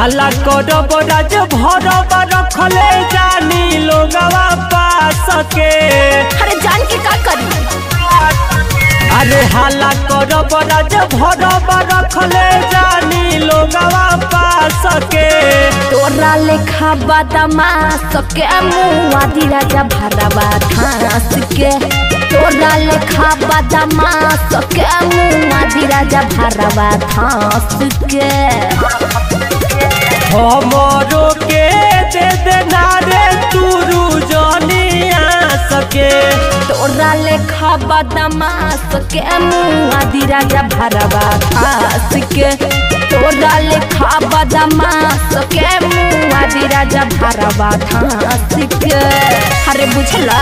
हल्ला करब राज भरब रखले जानी लोगवा पास के अरे जान के का करी अरे हल्ला करब राज भरब रखले जानी लोगवा पास के तोरा लेखा बादामा सके मुआ दी राजा भरवा घास के तोरा लेखा बादामा सके मुआ दी राजा भरवा घास के हमरो के दे देना रे तुरु जनिया सके तोरा लेखा बादामा सके मुआ दी राजा भरवा घास के तोरा लेखा बादामा सके मुआ दी राजा भरवा घास के अरे बुझला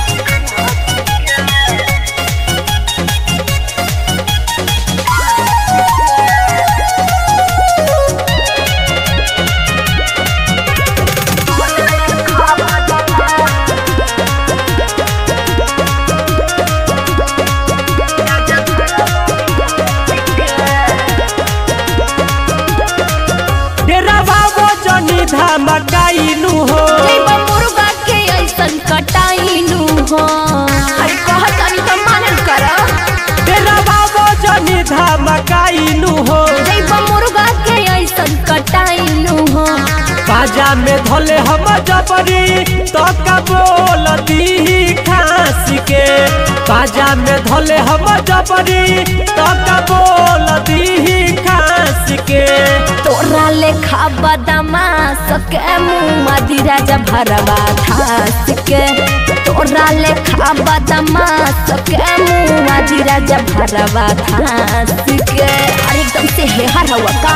डेरा बाबो जनी धमकाइनु हो जइबा मुर्गा के ऐसन कटाइनु हो अरे कहतनी त मानल कर डेरा बाबो जनी धमकाइनु हो जइबा मुर्गा के ऐसन कटाइनु हो बाजा में धोले हम जबरी तो का बोलती खांस के बाजा में धोले हम जबरी तो का बोलती खांस के तोरा लेखा बदमा सके मुआ दी राजा भरवा घास के तोरा लेखा बदमा सके मुआ दी राजा भरवा घास के अरे एकदम से हेहर हवा का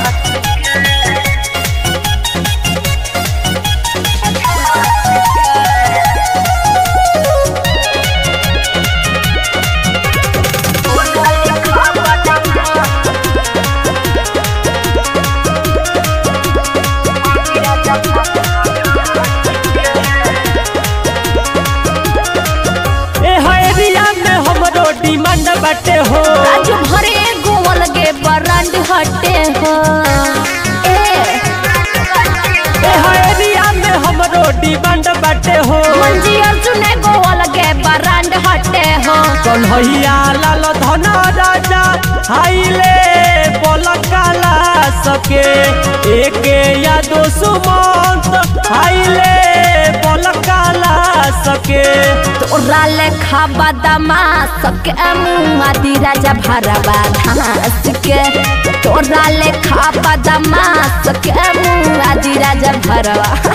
ए एरिया में हमरो डिमांड बाटे हो राजू भरे गोवल गे बरांड हटे हो ए ए एरिया में हमरो डिमांड बाटे हो मंजी अर्जुन गोवल गे बरांड हटे हो कन्हैया लाल धन राजा हाइले पलकाला सके एके या दो सुमंत हाइले पलकाला सके तोरा लेखा बदमा सके मुआ दी राजा भरवा घास के तोरा लेखा बदमा सके मुआ दी राजा भरवा